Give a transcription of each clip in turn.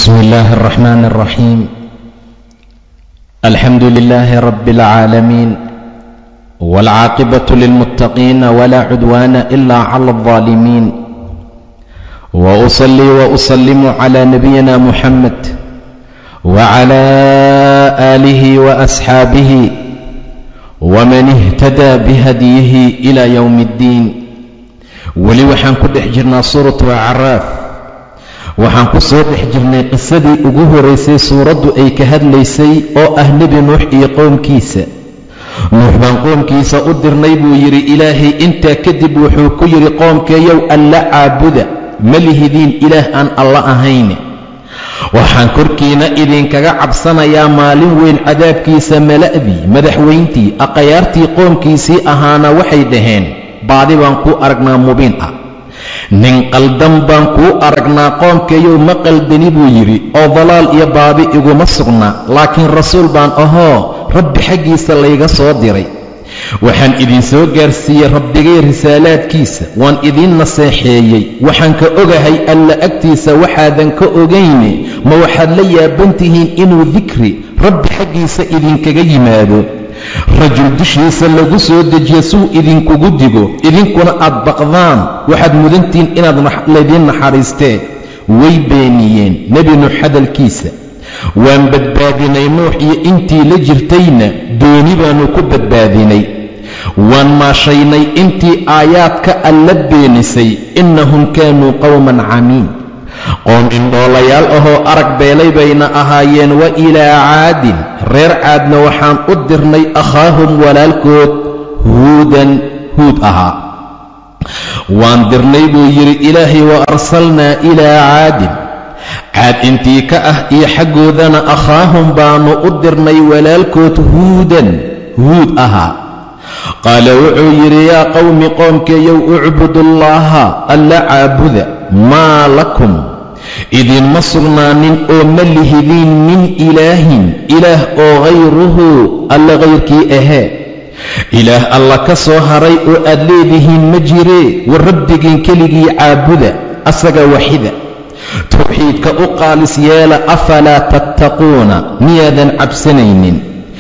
بسم الله الرحمن الرحيم الحمد لله رب العالمين والعاقبة للمتقين ولا عدوان إلا على الظالمين وأصلي وأسلم على نبينا محمد وعلى آله وأصحابه ومن اهتدى بهديه إلى يوم الدين weli waxaan ku dhex jirnaa suuratu acraaf waxaan ku soo dhex jirnay qisadii ugu horaysay suuraddu ay ka hadlaysay oo ah nebi nuux iyo qoomkiisa nuux baan qoomkiisa u dirnay buu yidhi ilaahay intaa kadib wuxuu ku yidhi qoomkeeyow alla caabuda ma lihidiin ilaah aan alla ahayne waxaan korkiina idinkaga cabsanayaa maalin weyn cadaabkiisa mala'dii madaxweyntii aqayaartii qoomkiisii ahaana waxay dhaheen baadi baan kuu aragnaa mubiin ah nin qaldan baan kuu aragnaa qoomkeeyow ma qaldani buu yidhi oo dalaal iyo baadi iguma sugna laakiin rasuul baan ahoo rabbi xaggiisa layga soo diray waxaan idinsoo gaarsiiyey rabbigay risaalaadkiisa waan idiin naseexeeyey waxaan ka ogahay alla agtiisa waxaadan ka ogayne ma waxaad la yaaban tihiin inuu dikri rabbi xaggiisa idinkaga yimaado rajul dushiisa lagu soo dejiyo suu idinkugu digo idinkuna aad baqdaan waxaad mudantihiin inaad laydiin naxariisteen way beeniyeen nebi nuux hadalkiisa waan badbaadinay nuux iyo intii la jirtayna dooni baannu ku badbaadinay waan maashaynay intii aayaadka alla beenisay innahum kaanuu qowman camiin qoom indhoolayaal ahoo arag beelay bayna ahaayeen wa ilaa caadin reer caadna waxaan u dirnay akhaahum walaalkood huudan huud ahaa waan dirnay buu yidhi ilaahay wa arsalnaa ilaa caadin caad intii ka ah iyo xaggoodana akhaahum baannu u dirnay walaalkood huudan huud ahaa qaala wuxuu yidhi yaa qowmi qoomkeeyow ucbudullaaha alla caabuda maa lakum idinma sugnaanin oo ma lihidiin min ilaahin ilaah oo hayruhu alla hayrkii ahee ilaah alla ka soo haray oo aad leedihiin ma jiree war rabbigiin keligii caabuda asaga waxida tawxiidka u qaalis yeela afalaa tattaquuna miyaadan cabsanaynin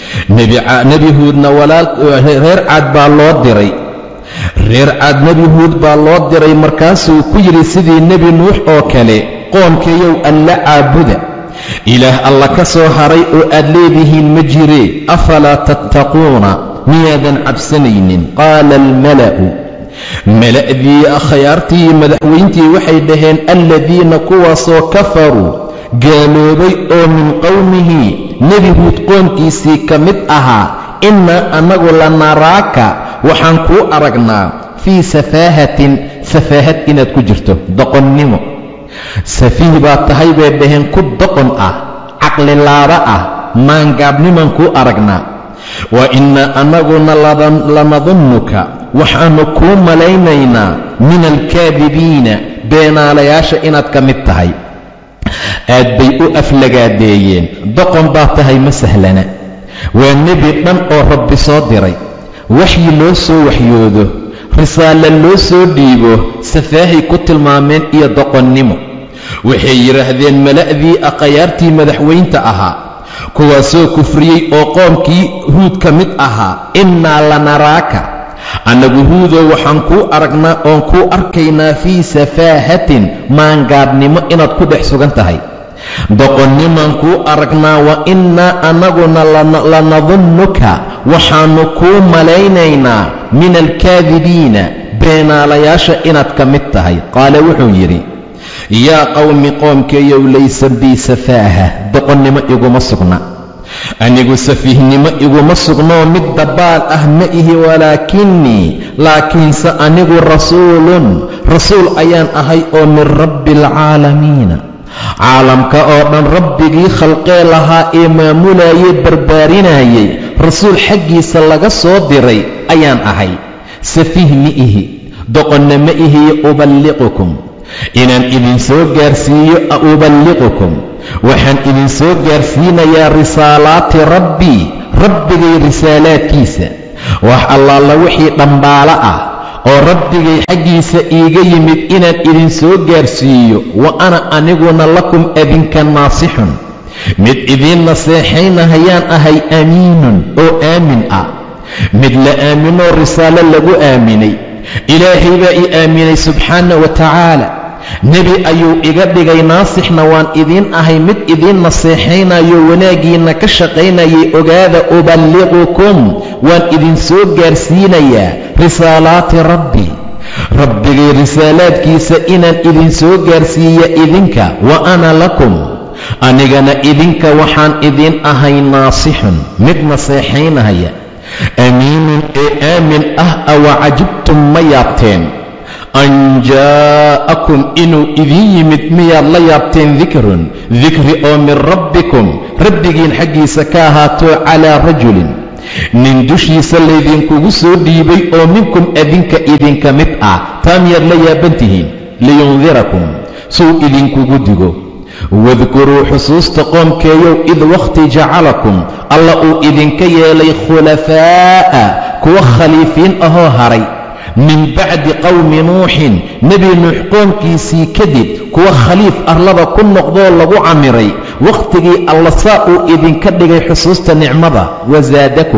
nebi huudna reer caad baa loo diray reer caad nebi huud baa loo diray markaasuu ku yidhi sidii nebi nuux oo kale qoomkeeyow alla caabuda ilaah alla ka soo haray oo aad leedihiin ma jiree afalaa tattaquuna miyaadan cabsanaynin qaala almala'u mala'dii akhyaartii madaxweyntii waxay dhaheen alladiina kuwaasoo kafaruu gaaloobay oo min qowmihi nebi huud qoomkiisii ka mid ahaa innaa annagu la naraaka waxaan kuu aragnaa fii safaahatin safaahad inaad ku jirto doqonnimo safiih baa tahay bay dhaheen ku doqon ah caqlilaaba ah maangaabnimaan kuu aragnaa wa innaa annaguna lanadunnuka waxaannu kuu malaynaynaa min alkaadibiina beenaalayaasha inaad ka mid tahay aad bay u aflagaadeeyeen doqon baa tahay ma sahlana waa nebi dhan oo rabbi soo diray waxyi loo soo waxyoodo risaalo loo soo dhiibo safaahay ku tilmaameen iyo doqonnimo waxay yidhaahdeen mala'dii aqayaartii madaxweynta ahaa kuwaasoo kufriyey oo qoomkii huud ka mid ahaa innaa lanaraaka annagu huudoo waxaan kuu aragnaa oon kuu arkaynaa fii safaahatin maangaadhnimo inaad ku dhex sugan tahay doqonnimaan kuu aragnaa wa innaa annaguna lanadunnuka waxaannu kuu malaynaynaa min alkaadibiina beenaalayaasha inaad ka mid tahay qaala wuxuu yidhi yaa qowmi qoomkeeyow laysa bii safaaha doqonnimo iguma sugna anigu safiihnimo iguma sugnoo mid dabaal ah ma ihi walaakinnii laakiinse anigu rasuulun rasuul ayaan ahay oo min rabbi alcaalamiina caalamka oo dhan rabbigii khalqee lahaa ee maamulayey barbaarinayey rasuul xaggiisa laga soo diray ayaan ahay safiih ma ihi doqonna ma ihiyo uballiqukum inaan idinsoo gaarsiiyo uballiqukum waxaan idinsoo gaarsiinayaa risaalaati rabbii rabbigay risaalaadkiisa wax allaala wixii dhambaalo ah oo rabbigay xaggiisa iiga yimid inaan idin soo gaarsiiyo wa ana aniguna lakum adinka naasixun mid idiin naseexaynahayaan ahay amiinun oo aamin ah mid la aaminoo risaalo lagu aaminay ilaahay baa ii aaminay subxaana wa tacaala nebi ayuu iga dhigay naasixna waan idiin ahay mid idiin naseexaynayo wanaaggiinna ka shaqaynayay ogaada uballiqukum waan idin soo gaarsiinayaa risaalaati rabbi rabbigay risaalaadkiisa inaan idin soo gaarsiiya idinka wa ana lakum anigana idinka waxaan idiin ahay naasixun mid naseexaynahaya amiinun ee aamin ah awa cajibtum ma yaabteen an jaa'akum inuu idiin yimid miyaad la yaabteen dikrun dikri oo min rabbikum rabbigiin xaggiisa ka ahaato calaa rajulin nin dushiisa laydinkugu soo dhiibay oo minkum adinka idinka mid ah taa miyaad la yaaban tihiin liyundirakum suu idinkugu digo wadkuruu xusuusta qoomkeeyow id wakhti jacalakum alla uu idinka yeelay khulafaa'a kuwa khaliifiin ahoo haray min bacdi qowmi nuuxin nebi nuux qoomkiisii kadib kuwa khaliif arlada ku noqdoo lagu camiray wakhtigii alla saa uu idinka dhigay xusuusta nicmada wasaadakum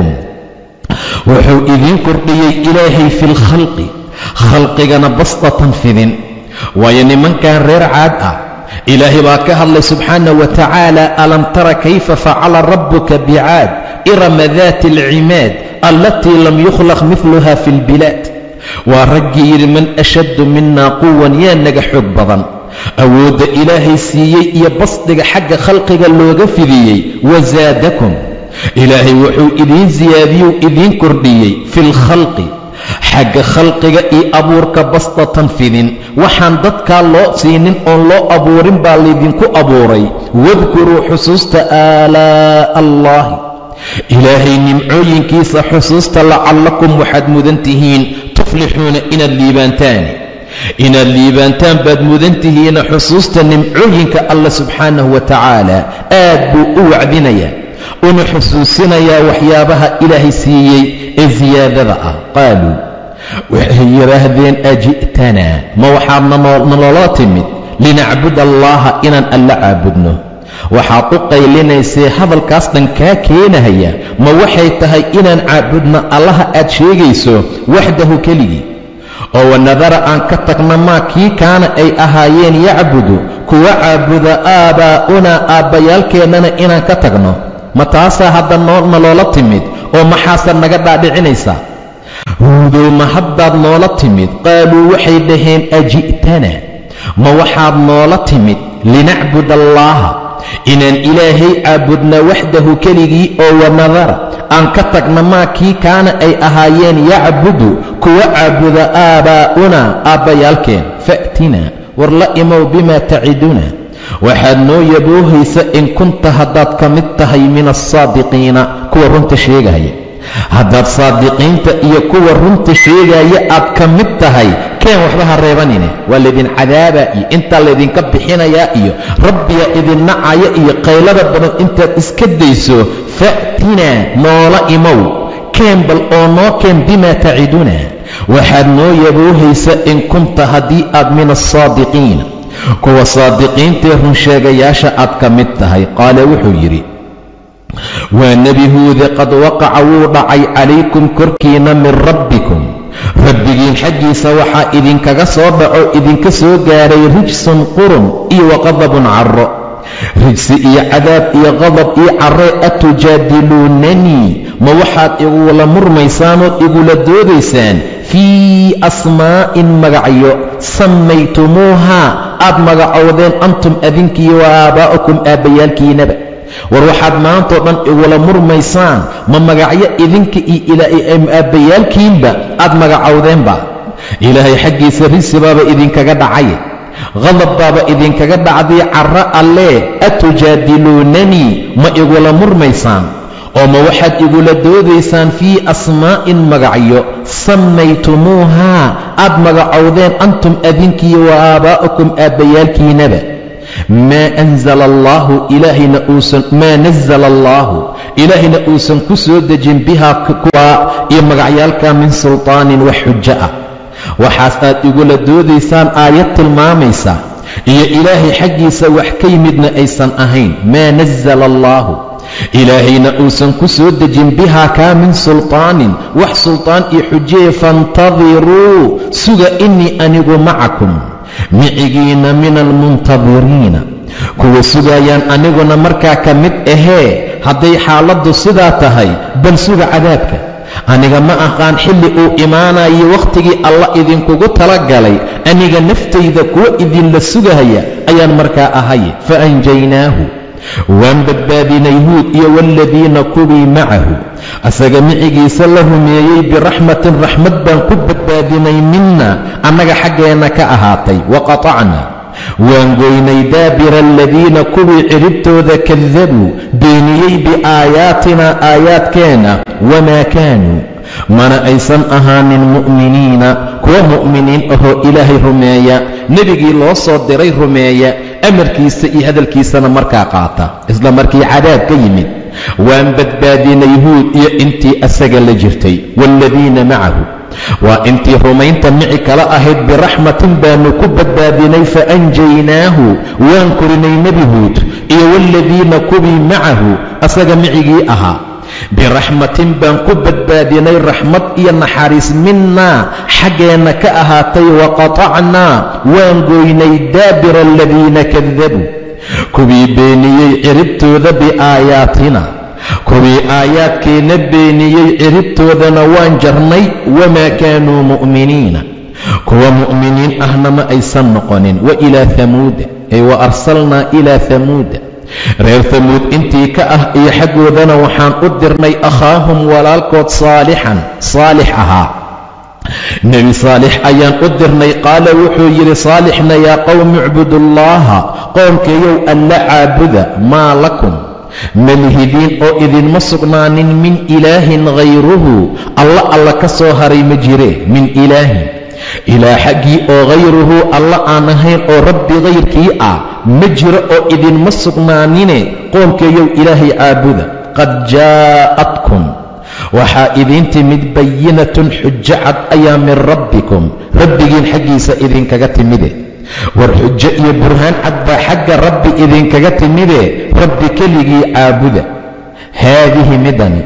wuxuu idiin kordhiyey ilaahay fi lkhalqi khalqigana bastatan fidin waayo nimankan reer caad ah ilaahay baa ka hadlay subxaana wa tacaala alam tara kayfa facala rabbuka bicaad irama daati alcimaad allatii lam yukhlaq midluha fi lbilaad waa raggii yidhi man ashaddu minaa quwan yaa naga xoog badan awoodda ilaahay siiyey iyo basdiga xagga khalqiga looga fidiyey wasaadakum ilaahay wuxuu idiin siyaadiyuu idiin kordhiyey fi lkhalqi xagga khalqiga iyo abuurka bastatan fidin waxaan dadkaa loo siinin oon loo abuurin baa laydinku abuuray wadkuruu xusuusta aalaa'a allaahi ilaahay nimcooyinkiisa xusuusta lacallakum waxaad mudan tihiin tuflixuuna inaad liibaantaan inaad liibaantaan baad mudan tihiina xusuusta nimcooyinka alla subxaanahu wa tacaala aad buu u wacdinayaa una xusuusinayaa waxyaabaha ilaahay siiyey ee siyaadada ah qaaluu waxay yidhaahdeen aji'tanaa ma waxaad naloola timid linacbud allaaha inaan alla caabudno waxaad u qaylinaysee hadalkaas dhan kaa keenahaya ma waxay tahay inaan caabudno allaha aad sheegayso waxdahu keligii oo wanadara aan ka tagno maa kii kaana ay ahaayeen yacbudu kuwa caabuda aabaa'unaa aabbayaalkeennana inaan ka tagno ma taasaa hadda naloola timid oo maxaase naga dhaadhicinaysaa huudow ma haddaad noola timid qaaluu waxay dhaheen aji'tana ma waxaad noola timid linacbud allaaha inaan ilaahay caabudna waxdahu keligii oo wanadara aan ka tagna maa kii kaana ay ahaayeen yacbudu kuwa caabuda aabaa'unaa aabbayaalkeen fa'tina war la imow bimaa taciduna waxaad noo yaboohaysa in kunta haddaad ka mid tahay min alsaadiqiina kuwa runta sheegaya haddaad saadiqiinta iyo kuwa runta sheegaya aad ka mid tahay keen waxba ha reebanine waa laydin cadaabaa iyo intaa laydinka bixinayaa iyo rabbiga idin nacaya iyo qaylada badan intaad iska dayso fa'tinaa noola imow keen bal oo noo keen bimaa taciduna waxaad noo yaboohaysa in kunta haddii aad min alsaadiqiina kuwa saadiqiintae runsheegayaasha aad ka mid tahay qaale wuxuu yidhi waa nebi huude qad waqaca wuu dhacay calaykum korkiina min rabbikum rabbigiin xaggiisa waxaa idinkaga soo dhaco idinka soo gaaray rijsun qurun iyo waqadabun carro rijsi iyo cadaab iyo qadab iyo carre atujaadiluunanii ma waxaad igula murmaysaanood igula doodaysaan fii asmaa'in magacyo sammaytumuuhaa aad magacowdeen antum adinkiiyo wa aabaa'ukum aabbayaalkiinaba war waxaad maantao dhan igula murmaysaan ma magacyo idinka iyo aabbayaalkiinba aad magacowdeenba ilaahay xaggiisa risi baaba idinkaga dhacay qadab baaba idinkaga dhacday carro allee atujaadiluunanii ma igula murmaysaan oo ma waxaad igula doodaysaan fii asmaa'in magacyo sammaytumuuhaa aad magacowdeen antum adinkiiyo wa aabaa'ukum aabbayaalkiinaba maa anzala allaahu ilaahayna uusan maa nazala allaahu ilaahayna uusan ku soo dejin bihaa kuwaa iyo magacyaalka min sultaanin wax xujo ah waxaas aad igula doodaysaan aayad tilmaamaysa iyo ilaahay xaggiisa wax ka yimidna aysan ahayn maa nasala allaahu ilaahayna uusan ku soo dejin bihaa kaa min sulطaanin wax sulطaan iyo xujeeye faاntadiruu suga inii anigu macakum micigiina min almuntadiriina kuwa sugayaan aniguna markaa ka mid ahee hadday xaaladdu sidaa tahay bal suga cadaabka aniga ma aqaan xilli uu imaanayo wakhtigii alla idinkugu talagalay aniga naftayda kuwa idinla sugahaya ayaan markaa ahay fa anjaynaahu waan badbaadinay huud iyo waaladiina kuwii macahu asaga micigiisa la rumeeyey biraxmatin raxmad baan ku badbaadinay minna annaga xaggeenna ka ahaatay waqatacna waan goynay daabira aladiina kuwii ciribtooda kadabuu beeniyey biaayaatina aayaadkeenna wamaa kaanuu mana aysan ahaanin mu'miniina kuwa mu'miniin ahoo ilaahay rumeeya nebigii loo soo diray rumeeya amarkiisa iyo hadalkiisana markaa qaata isla markii cadaab ka yimid waan badbaadinay huud iyo intii asaga la jirtay waaladiina macahu waa intii rumaynta mici kala ahayd biraxmatin baanu ku badbaadinay faanjaynaahu waan korinay nebi huud iyo waaladiina kuwii macahu asaga micigii ahaa biraxmatin baan ku badbaadinay raxmad iyo naxariis minnaa xaggeenna ka ahaatay waqatacnaa waan goynay daabira aladiina kadabuu kuwii beeniyey ciribtooda biaayaatina kuwii aayaadkeenna beeniyey ciribtoodana waan jarnay wamaa kaanuu mu'miniina kuwa mu'miniin ahna ma aysan noqonin wa ilaa hamuuda ay wa arsalnaa ilaa hamuuda reer hamuud intii ka ah iyo xaggoodana waxaan u dirnay akhaahum walaalkood saalixan saalix ahaa nebi saalix ayaan u dirnay qaala wuxuu yidhi saalixna yaa qowmi icbudullaaha qoomkayow alla caabuda maa lakum malihidiin oo idinma sugnaanin min ilaahin hayruhu alla alla ka soo haray ma jire min ilaahin ilaa xaggii oo hayruhu alla aan ahayn oo rabbi hayrkii ah ma jiro oo idinma sugnaanine qoomkeeyow ilaahay caabuda qad jaa'atkum waxaa idiin timid bayinatun xujo cad ayaa min rabbikum rabbigiin xaggiisa idinkaga timide war xujo iyo burhaan cad baa xagga rabbi idinkaga timide rabbi keligii caabuda haadihi midani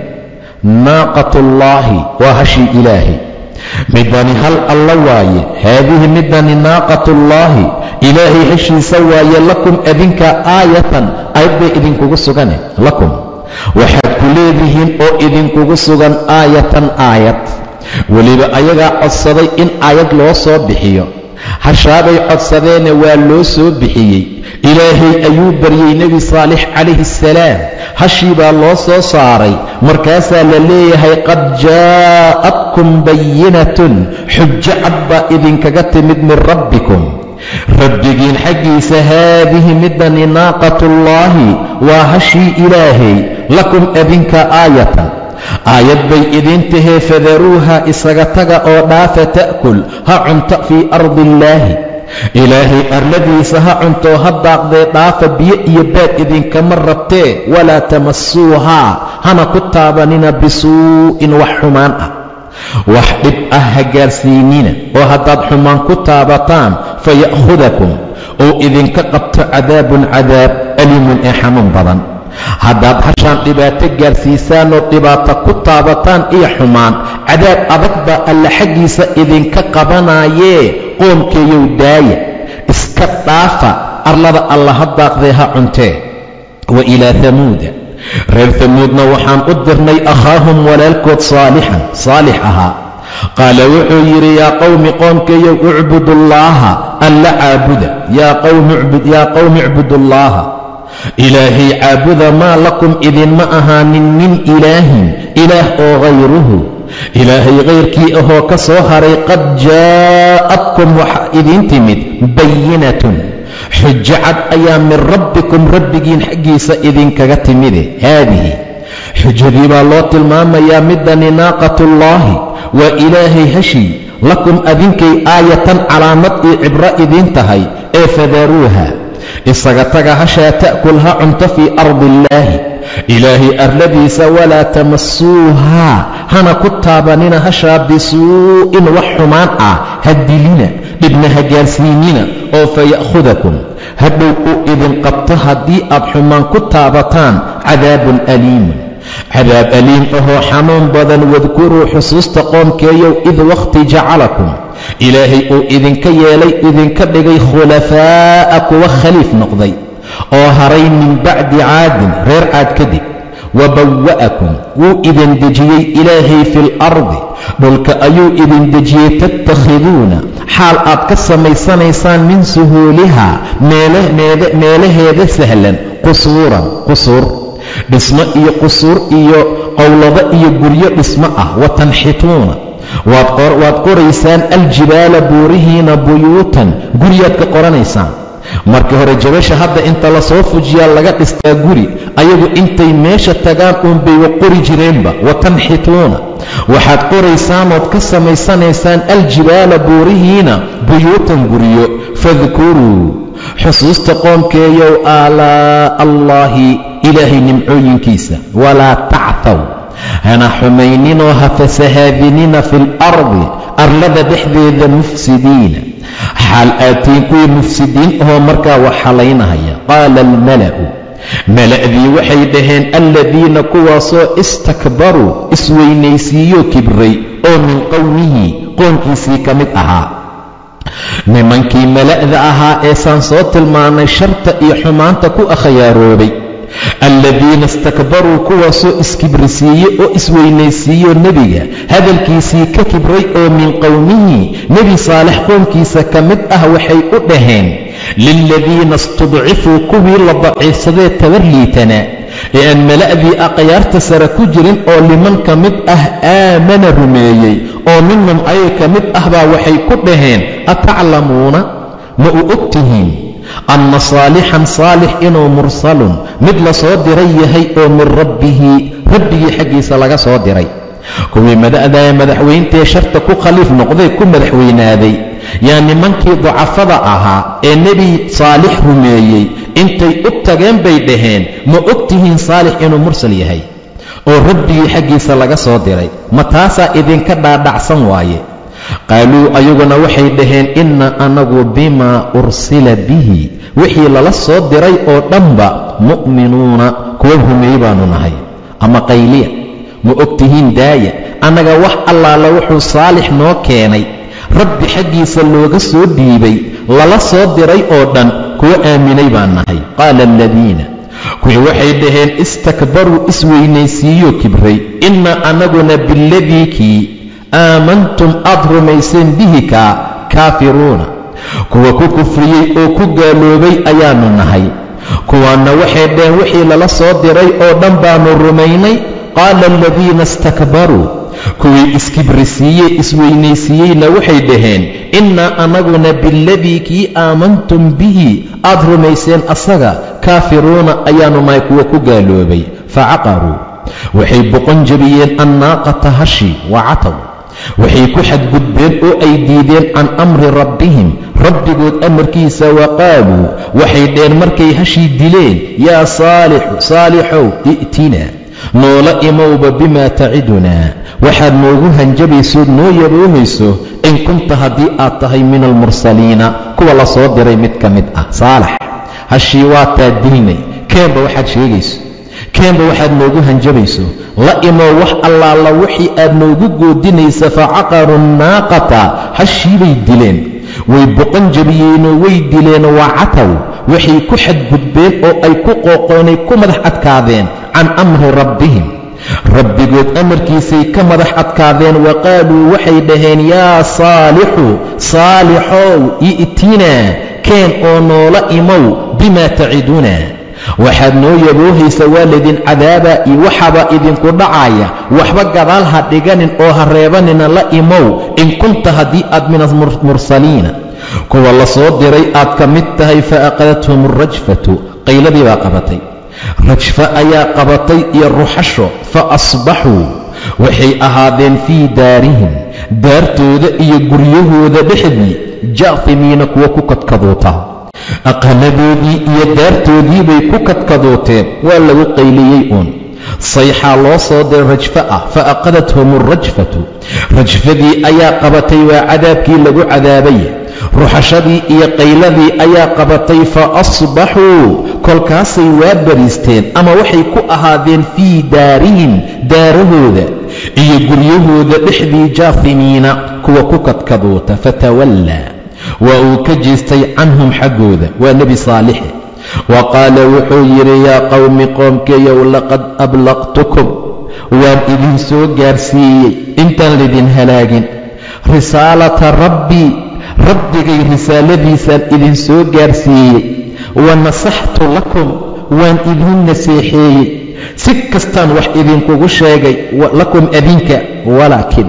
naaqatullaahi waa hashii ilaahay midani hal alla waaye haadihi midani naaqatullaahi ilaahay heshiisa waaye lakum adinka aayatan aayad bay idinkugu sugane lakum waxaad ku leedihiin oo idinkugu sugan aayatan aayad weliba ayagaa codsaday in aayad loo soo bixiyo hashaabay codsadeene waa loo soo bixiyey ilaahay ayuu baryey nebi saalix calayhi assalaam hashii baa loo soo saaray markaasaa la leeyahay qad jaa'atkum bayinatun xujo cad baa idinkaga timid min rabbikum rabbigiin xaggiisa haadihi midani naaqatullaahi waa hashii ilaahay lakum adinka aayatan aayad bay idiin tahee fadaruuha isaga taga oo dhaafa ta'kul ha cunto fii ardi illaahi ilaahay arladiisa ha cuntoo ha daaqdee dhaafa biyo iyo baad idinkama rabtee walaa tamasuuhaa hana ku taabanina bisuu'in wax xumaan ah wax dhib ah ha gaarsiinina oo haddaad xumaan ku taabataan faya'khudakum oo idinka qabto cadaabun cadaab alimun ee xanuun badan haddaad hashaan dhibaato gaarsiisaan oo dhibaato ku taabataan iyo xumaan cadaab adag baa alla xaggiisa idinka qabanaayee qoomkeeyow daaya iska dhaafa arlada alla ha daaqdee ha cuntee wa ilaa hamuuda reer hamuudna waxaan u dirnay akhaahum walaalkood saalixan saalix ahaa qaala wuxuu yidhi yaa qowmi qoomkeeyow icbudullaaha alla caabuda yaa qowmi icbudullaaha ilaahay caabuda maa lakum idinma ahaanin min ilaahin ilaah oo hayruhu ilaahay kayrkii ahoo ka soo haray qad jaa'atkum waxaa idiin timid bayinatun xujo cad ayaa min rabbikum rabbigiin xaggiisa idinkaga timide haadihi xujadii baa loo tilmaamayaa midani naaqatullaahi waa ilaahay hashii lakum adinkay aayatan calaamad iyo cibro idiin tahay ee fadaruuha isaga taga hashaa ta'kul ha cunto fii ardi illaahi ilaahay arladiisa walaa tamasuuhaa hana ku taabanina hashaa bisuu'in wax xumaan ah ha dilina dhibna ha gaarsiinina oo faya'khudakum hadhow uu idin qabto haddii aad xumaan ku taabataan cadaabun aliimun cadaab aliim ahoo xanuun badan wadkuruu xusuusta qoomkeeyow id wakhti jacalakum ilaahay uu idinka yeelay idinka dhigay khulafaa'a kuwa khaliif noqday oo haray min bacdi caadin reer caad kadib wa bawa'akum wuu idin dejiyey ilaahay fi lardi dhulka ayuu idin dejiyey tattakhiduuna xaal aad ka samaysanaysaan min suhuulihaa meelaheeda sahlan qusuuran qusuur dhismo iyo qusuur iyo qowlado iyo guryo dhismo ah wa tanxituuna waad qoraysaan aljibaala buurihiina buyuutan guryaad ka qoranaysaan markii hore jabasha hadda inta lasoo fujiyaa laga dhistaa guri ayagu intay meesha tagaan uunbay wa qori jireenba wa tanxituuna waxaad qoraysaanood ka samaysanaysaan aljibaala buurihiina buyuutan guryo fadkuruu xusuusta qoomkeeyow aalaa'a allaahi ilaahay nimcooyinkiisa walaa tactaw hana xumayninoo ha fasahaadinina fi lardi arlada dhexdeeda mufsidiina xaal aatiin kuwii mufsidiin ahoo markaa wax xalaynahaya qaala almala'u mala'dii waxay dhaheen alladiina kuwaasoo istakbaruu isweynaysiiyoo kibray oo min qowmihi qoonkiisii ka mid ahaa nimankii mala'da ahaa eesaan soo tilmaanay sharta iyo xumaanta ku akhayaaroobay alladiina istakbaruu kuwaasoo iskibrisiiye oo isweynaysiiyo nebiga hadalkiisii ka kibray oo min qowmihi nebi saalex qoomkiisa ka mid ah waxay u dhaheen liladiina istudcifuu kuwii la daciifsadee tabar liitanaa ee aan mala'dii aqyaarta sare ku jirin oo liman ka mid ah aamana rumeeyey oo minhum ayay ka mid ah baa waxay ku dhaheen ataclamuuna ma u og tihiin anna saalixan saalix inuu mursalun mid la soo diray yahay oo min rabbihi rabbigii xaggiisa laga soo diray kuwii mada'daa madaxweyntee sharta ku khaliif noqday ku madaxweynaaday yaa nimankii dacafada ahaa ee nebi saalix rumeeyey intay u tageen bay dhaheen ma og tihiin saalix inuu mursal yahay oo rabbigii xaggiisa laga soo diray ma taasaa idinka dhaadhacsan waaye qaaluu ayaguna waxay dhaheen inna anagu bimaa ursila bihi wixii lala soo diray oo dhanba mu'minuuna kuwa rumeey baanu nahay ama qayliya ma og tihiin daaya annaga wax allaala wuxuu saalix noo keenay rabbi xaggiisa looga soo dhiibay lala soo diray oo dhan kuwa aaminay baan nahay qaala aladiina kuwii waxay dhaheen istakbaruu isweynaysiiyoo kibray inna anaguna biladii kii aamantum aad rumayseen bihi kaa kaafiruuna kuwa ku kufriyey oo ku gaaloobay ayaannu nahay kuwaanna waxay dhaheen wixii lala soo diray oo dhan baannu rumaynay qaala aladiina istakbaruu kuwii iskibrisiiyey isweynaysiiyeyna waxay dhaheen innaa anaguna biladii kii aamantum bihi aad rumayseen asaga kaafiruuna ayaannu nahay kuwa ku gaaloobay facaqaruu waxay boqon jebiyeen annaaqata hashi wa cataw waxay ku xadgudbeen oo ay diideen can amri rabbihim rabbigood amarkiisa wa qaaluu waxay dheen markay hashii dileen yaa saalixu saalixow i'tina noola imowba bimaa tacidunaa waxaad noogu hanjabaysood noo yaboomayso in kunta haddii aad tahay min almursaliina kuwa la soo diray mid ka mid ah saalax hashii waataa dilnay keenba waxaad sheegayso keenba waxaad noogu hanjabayso la imow wax allaala wixii aad noogu goodinaysa facaqaru nnaaqata hashiibay dileen way boqon jabiyeenoo way dileen waa cataw waxay ku xadgudbeen oo ay ku qooqoonay ku madax adkaadeen can amri rabbihim rabbigood amarkiisay ka madax adkaadeen wa qaaluu waxay dhaheen yaa saalixu saalixow i'tinaa keen oo noola imow bimaa taciduna waxaad noo yaboohaysa waa laydin cadaabaa iyo waxaabaa idinku dhacaya waxba gadaal ha dhiganin oo ha reebanina la imow in kunta haddii aad min almursaliina kuwa la soo diray aad ka mid tahay fa aqadathum alrajfatu qayladii baa qabatay rajfa ayaa qabatay iyo ruxasho fa asbaxuu waxay ahaadeen fii daarihim daartooda iyo guryahooda dhexdii jaafimiina kuwa ku kadkaduuta aqaladoodii iyo daartoodii bay ku kadkadooteen waa lagu qayliyey uun sayxaa loo soo diray rajfo ah fa aqadathum alrajfatu rajfadii ayaa qabatay waa cadaabkii lagu cadaabay ruxashadii iyo qayladii ayaa qabatay fa asbaxuu kolkaasay waa bariisteen ama waxay ku ahaadeen fii daarihim daarahooda iyo guryahooda dhexdii jaafimiina kuwa ku kadkaduuta fatawallaa waa uu ka jeestay canhum xaggooda waa nebi saalixe wa qaala wuxuu yidhi yaa qowmi qoomkeeyow laqad ablaqtukum waan idin soo gaarsiiyey intaan laydin halaagin risaalata rabbii rabbigay risaaladiisaan idin soo gaarsiiyey wa nasaxtu lakum waan idiin naseexeeyey si kastaan wax idinkugu sheegay lakum adinka walaakin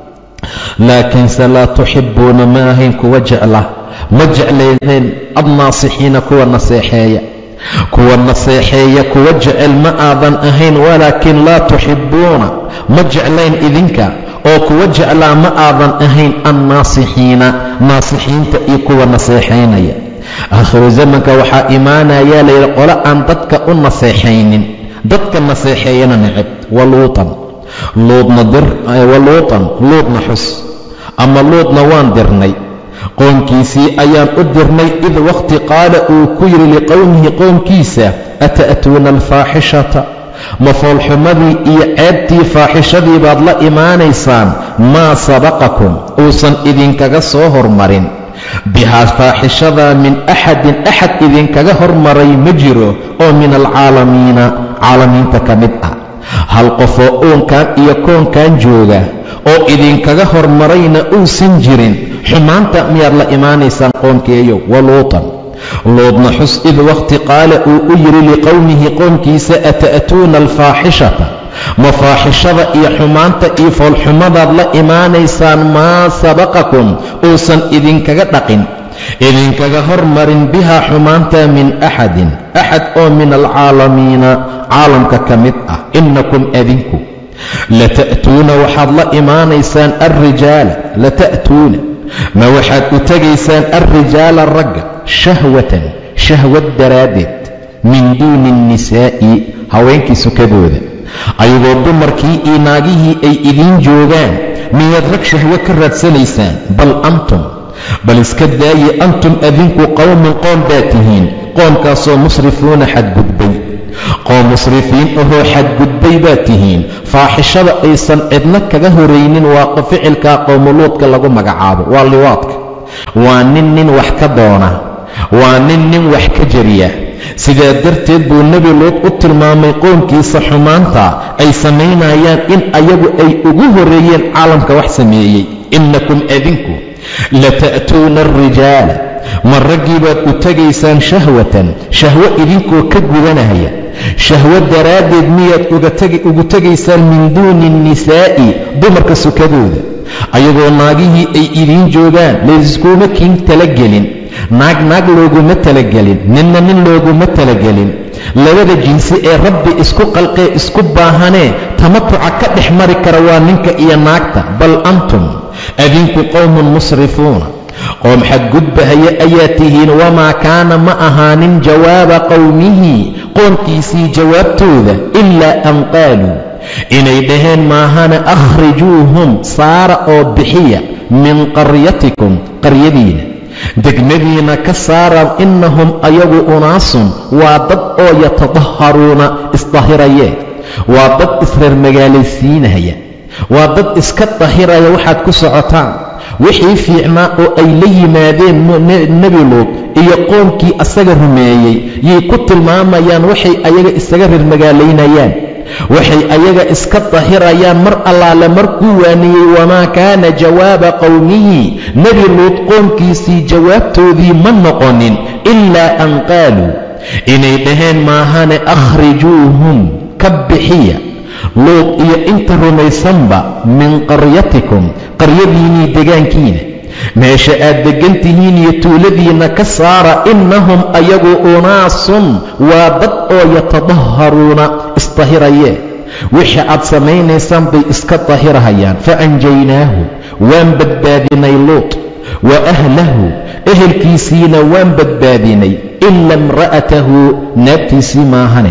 laakiinse laa tuxibbuuna ma ahayn kuwa jecla ma jeclaydeen adnaasixiina kuwa naseexeeya kuwa naseexeeya kuwa jecel ma aadan ahayn walaakin laa tuxibbuuna ma jeclayn idinka oo kuwa jeclaa ma aadan ahayn annaasixiina naasixiinta iyo kuwa naseexaynaya aakhiru zamanka waxaa imaanayaa layidhi qole aan dadka u naseexaynin dadka naseexeeyana necab waluutan luudna dir waluutan luudna xus ama luudna waan dirnay qoomkiisii ayaan u dirnay id wakhti qaala uu ku yidhi liqowmihi qoomkiisa ata'tuuna alfaaxishata mafoolxumadii iyo ceebtii faaxishadii baad la imaanaysaan maa sabaqakum uusan idinkaga soo hormarin bihaa faaxishadaa min axadin axad idinkaga hormaray ma jiro oo min alcaalamiina caalamiinta ka mid ah hal qofoo uunkan iyo koonkan jooga oo idinkaga hormarayna uusan jirin xumaanta miyaad la imaanaysaan qoomkeeyo waluutan luudna xus id wakhti qaala uu u yidhi liqowmihi qoomkiisa ata'tuuna alfaaxishata mafaaxishada iyo xumaanta iyo foolxumadaad la imaanaysaan maa sabaqakum uusan idinkaga dhaqin idinkaga hormarin bihaa xumaanta min axadin axad oo min alcaalamiina caalamka ka mid ah innakum adinku lata'tuuna waxaad la imaanaysaan alrijaala lata'tuuna ma waxaad u tegaysaan alrijaala ragga shahwatan shahwad daraaddeed min duuni annisaa'i haweenkii sukadooda ayagoo dumarkii iyo naagihii ay idiin joogaan miyaad rag shahwo ka raadsanaysaan bal antum bal iska daaye antum adinku qowmun qoom baa tihiin qoomkaasoo musrifuuna xadgudbay qoom musrifiin ahoo xadgudbay baa tihiin faaxishada aysan cidna kaga horaynin waa ficilkaa qowmuluudka lagu magacaabo waa liwaadka waa nin nin wax ka doona waa nin nin wax ka jariya sidaa darteed buu nebi luud u tilmaamay qoomkiisa xumaanta ay samaynayaan in ayagu ay ugu horreeyeen caalamka wax sameeyey innakum adinku lata'tuuna alrijaala ma raggii baad u tegaysaan shahwatan shahwo idinkoo ka gudanaya shahwo daraaddeed miyaad ugu tegaysaan min duuni annisaa'i dumarka sukadooda ayagoo naagihii ay idiin joogaan layskuma kiin talagelin naag naag looguma talagelin ninna nin looguma talagelin labada jinsi ee rabbi isku qalqee isku baahanee tamatuca ka dhex mari kara waa ninka iyo naagta bal antum adinku qowmun musrifuuna qoom xadgudbahaya ayaa tihiin wamaa kaana ma ahaanin jawaaba qowmihi qoomkiisii jawaabtooda ilaa an qaaluu inay dhaheen maahana akhrijuuhum saara oo bixiya min qaryatikum qaryadiina degmadiina ka saara innahum ayagu unaasun waa dad oo yatadaharuuna isdahirayee waa dad isreer magaalaysiinaya waa dad iska dahiraya waxaad ku socotaan wixii fiicnaa oo ay la yimaadeen nebi luud iyo qoomkii asaga rumeeyey yay ku tilmaamayaan waxay ayaga isaga reer magaalaynayaan waxay ayaga iska dahirayaan mar allaale markuu waaniyey wamaa kaana jawaaba qowmihi nebi luud qoomkiisii jawaabtoodii ma noqonin ilaa an qaaluu inay dhaheen maahane akhrijuuhum ka bixiya luud iyo inta rumaysanba min qaryatikum qaryadiinnii degaankiina meesha aad deggan tihiin iyo tuuladiinna ka saara innahum ayagu unaasun waa dad oo yatadaharuuna isdahirayee wixii aad samaynaysaan bay iska dahirahayaan fa anjaynaahu waan badbaadinay luut wa ahlahu ehelkiisiina waan badbaadinay ila imra'atahu naagtiisii maahane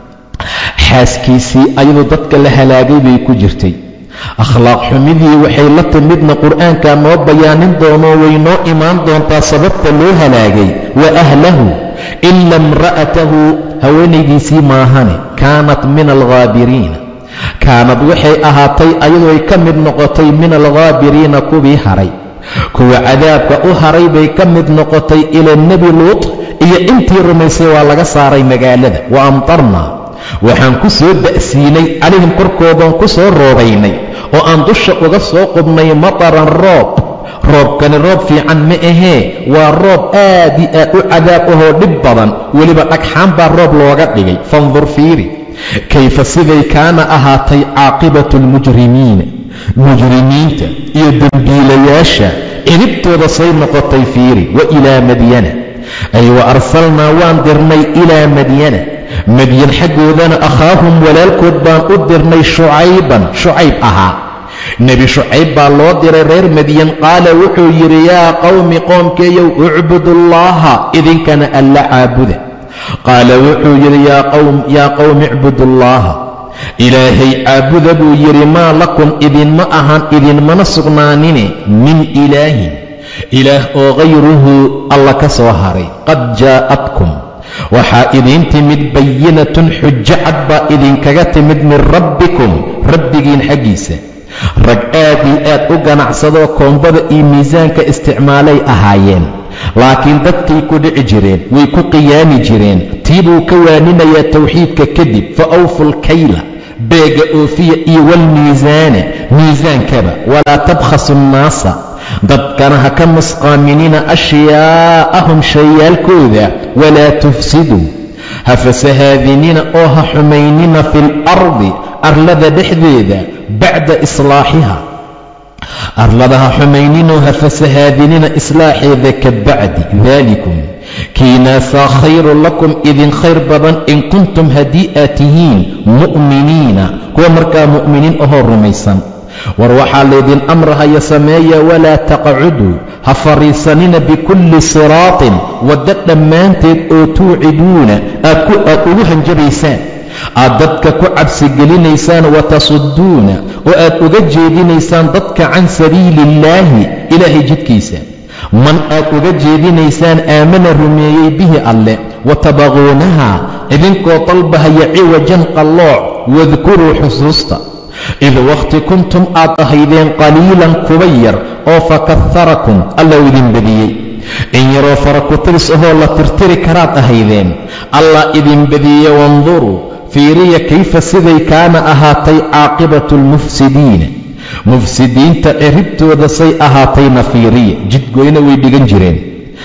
xaaskiisii ayadoo dadka la halaagay bay ku jirtay akhlaaq xumidii waxay la timidna qur'aankaa noo bayaanin doonoo way noo imaan doontaa sababta loo halaagay wa ahlahu ila imra'atahu haweenaydiisii maahane kaanat min alghaabiriina kaanad waxay ahaatay ayadoo ay ka mid noqotay min alghaabiriina kuwii haray kuwa cadaabka u haray bay ka mid noqotay ila nebi luut iyo intii rumaysay waa laga saaray magaalada wa amtarnaa waxaan ku soo da'siinay calayhim korkoodaan ku soo roobaynay oo aan dusha uga soo qubnay mataran roob roobkani roob fiican ma ahee waa roob aad i aad u cadaab ahoo dhib badan weliba dhagxaan baa roob looga dhigay fandur fiiri kayfa siday kaana ahaatay caaqibatu almujrimiina mujrimiinta iyo dembiilayaasha ciribtooda say noqotay fiiri wa ilaa madyana ay wa arsalnaa waan dirnay ilaa madyana madyan xaggoodana akhaahum walaalkood baan u dirnay shucayban shucayb ahaa nebi shucayb baa loo diray reer madyan qaala wuxuu yidhi yaa qowmi qoomkeeyow ucbudullaaha idinkana alla caabuda qaala wuxuu yidhi yaa qowmi icbudullaaha ilaahay caabuda buu yidhi maa lakum idinma ahan idinmana sugnaanine min ilaahin ilaah oo hayruhu alla ka soo haray qad jaa'atkum waxaa idiin timid bayinatun xujo cad baa idinkaga timid min rabbikum rabbigiin xaggiisa rag aad iyo aad u ganacsadoo koombada iyo miisaanka isticmaalay ahaayeen laakiin dadkay ku dhici jireen way ku qiyaami jireen tii buu ka waaninayaa tawxiidka kadib fa awfu lkayla beega oofiya iyo walmiisaana miisaankaba walaa tabkhasu nnaasa dadkana ha ka musqaaminina ashyaa'ahum shayaalkooda walaa tufsiduu ha fasahaadinina oo ha xumaynina fi lardi arlada dhexdeeda bacda islaaxiha arlada ha xumayninoo ha fasahaadinina islaaxeeda ka bacdi daalikum kiinaasaa khayrun lakum idin khayr badan in kuntum haddii aad tihiin mu'miniina kuwa markaa mu'miniin ahoo rumaysan war waxaa laydin amrahaya sameeya walaa taqcuduu ha fadhiisanina bikulli siraatin waddo dhammaanteed oo tuuciduuna aad ugu hanjabaysaan aad dadka ku cabsigelinaysaan watasudduuna oo aad uga jeedinaysaan dadka can sabiili illaahi ilaahay jidkiisa man aad uga jeedinaysaan aamana rumeeyey bihi alleh watabaquunaha idinkoo dalbahaya ciwajan qallooc wadkuruu xusuusta id wakhti kuntum aad ahaydeen qaliilan kuba yar oo fakaharakum alla idin badiyey in yaroo faraku-tiris ahoo la tirtiri karaad ahaydeen allah idin badiye wanduruu fiiriya kayfa siday kaana ahaatay caaqibatu almufsidiina mufsidiinta ciribtooda say ahaatayna fiiriya jidgoyna way dhigan jireen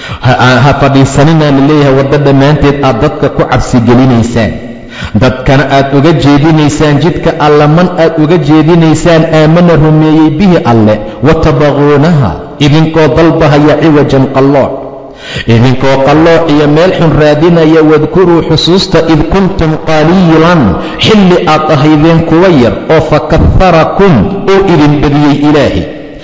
ha fadhiisaninaa la leeyahay waddo dhammaanteed aad dadka ku cabsigelinaysaan dadkana aad uga jeedinaysaan jidka alle man aad uga jeedinaysaan aamana rumeeyey bihi alleh watabaquunaha idinkoo dalbahaya ciwajan qallooc idinkoo qallooc iyo meel xun raadinaya wadkuruu xusuusta id kuntum qaliilan xilli aad ahaydeen kuwa yar oo fakaharakum oo idin badiyey ilaahi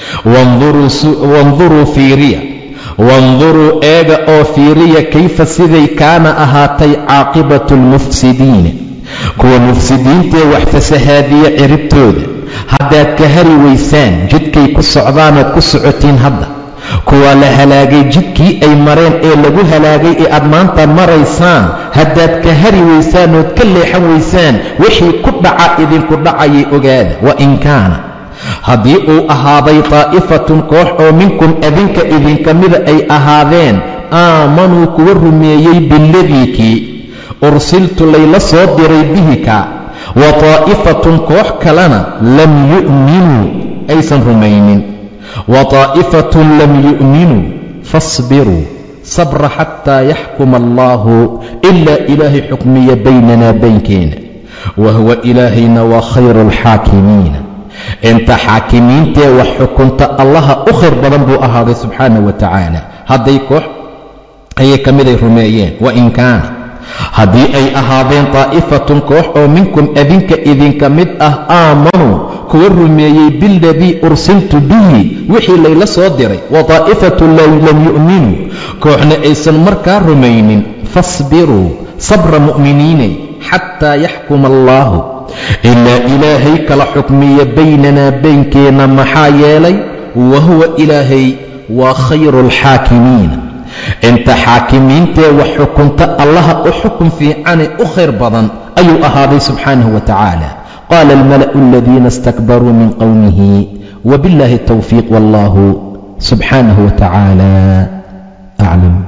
wanduruu fiiriya wanduruu eega oo fiiriya kayfa siday kaana ahaatay caaqibatu almufsidiina kuwa mufsidiintaee wax fasahaadiya ciribtooda haddaad ka hari waysaan jidkay ku socdaanaad ku socotiin hadda kuwaa la halaagay jidkii ay mareen ee lagu halaagay ee aad maanta maraysaan haddaad ka hari waysaan ood ka leexan waysaan wixii ku dhaca idinku dhacayay ogaada wa in kaana haddii uu ahaaday taa'ifatun koox oo minkum adinka idinka mida ay ahaadeen aamanuu kuwa rumeeyey biladii kii ursiltu layla soo diray bihika wa taa'ifatun koox kalena lam yu'minuu aysan rumaynin wa taa'ifatun lam yu'minuu faasbiruu sabra xataa yaxkuma allaahu ilaa ilaahay xukmiya baynana baynkeena wa huwa ilaahayna waa khayru alxaakimiina inta xaakimiintee wax xukunta allaha u khayr badan buu ahaaday subxaana wa tacaala hadday koox ayay ka miday rumeeyeen wa in kaana haddii ay ahaadeen taa'ifatun koox oo minkum adinka idinka mid ah aamanuu kuwa rumeeyey biladii ursiltu bihi wixii layla soo diray wa daa'ifatu lam yu'minuu kooxna aysan markaa rumaynin fasbiruu sabra mu'miniinay xataa yaxkuma allaahu ilaa ilaahay kala xukmiya baynanaa baynkeenna maxaa yeelay wa huwa ilaahay waa khayru alxaakimiin inta xaakimiintee wax xukunta allaha u xukun fiicane u khayr badan ayuu ahaaday subxaanahu wa tacaala qaala almala'u aladiina istakbaruu min qowmihi wbiاllahi الtowfiiq wallahu subxaanaه wa tacaala aclam